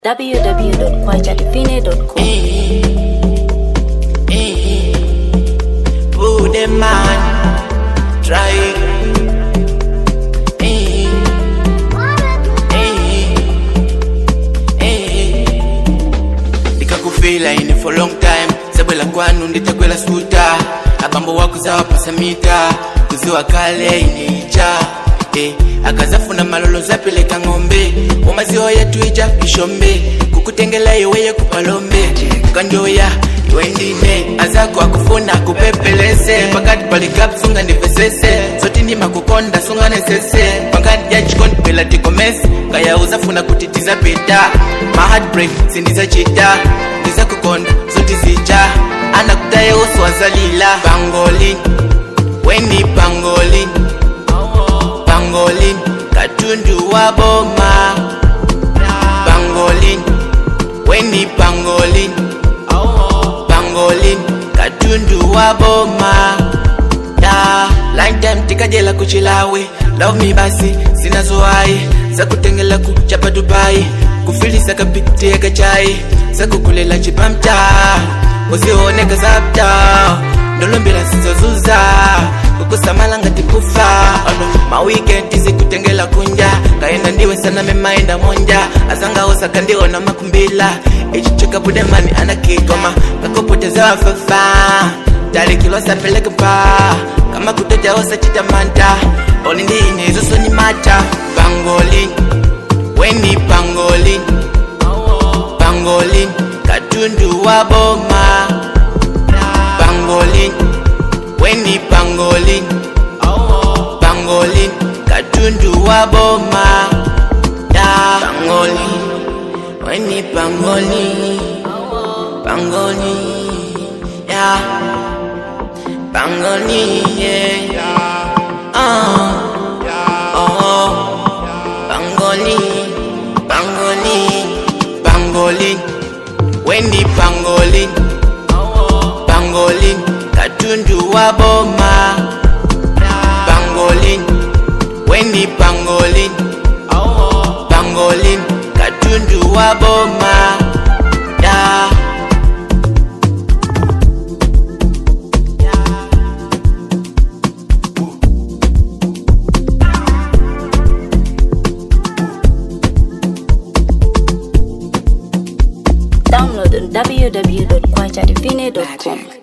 www.kwajadivine.com. Put them man, try. Eh, eh, eh. Nikakufila ini for long time sabwela kwanu nditakwela suta abambo wako zawapasamita kuziwa kale inicha eh, akazafuna malolo zapeleka ng'ombe omaziwa yatuija ishombe kukutengela iweye kupalombe kanjoya iwe ndine azako akufuna kupepelese pakati palikapsunga ndivesese zoti ndima kukonda sunga nesese pakati yachikondipela tikomese kaya uzafuna kutitiza pita maheartbreak sindizacita ndiza kukonda zoti zija anakutaye uswazalila pangolin weni pangolin pangolin katundu wa boma pangolin weni pangolin pangolin katundu wa boma da lifetime tikajela kuchilawe love me basi sinazoai zakutengela kuchapa dubai kufilisa kapitia kachai zakukulela chipamta uzioneka zapta ndolombela sizozuza kukusamalanga tikufa ono maweekend zikutengela kunja kaenda ndiwe sana memaenda monja azangaosa kandiona makumbila ichichokabudemani anakigoma kakupoteza wafafa talikilosapeleke mpa kama kutojaosa chitamanta olindine izosoni mata pangolin weni pangolin pangolin katundu wa boma pangolin weni pangolin pangolin katundu wa boma da pangolin weni pangolin pangolin ya pangolin yeah. uh. oh. pangolin pangolin pangolin weni pangolin pangolin katundu wa boma pangolin weni pangolin pangolin katundu wa boma yeah. Download on www.kwajadivine.com.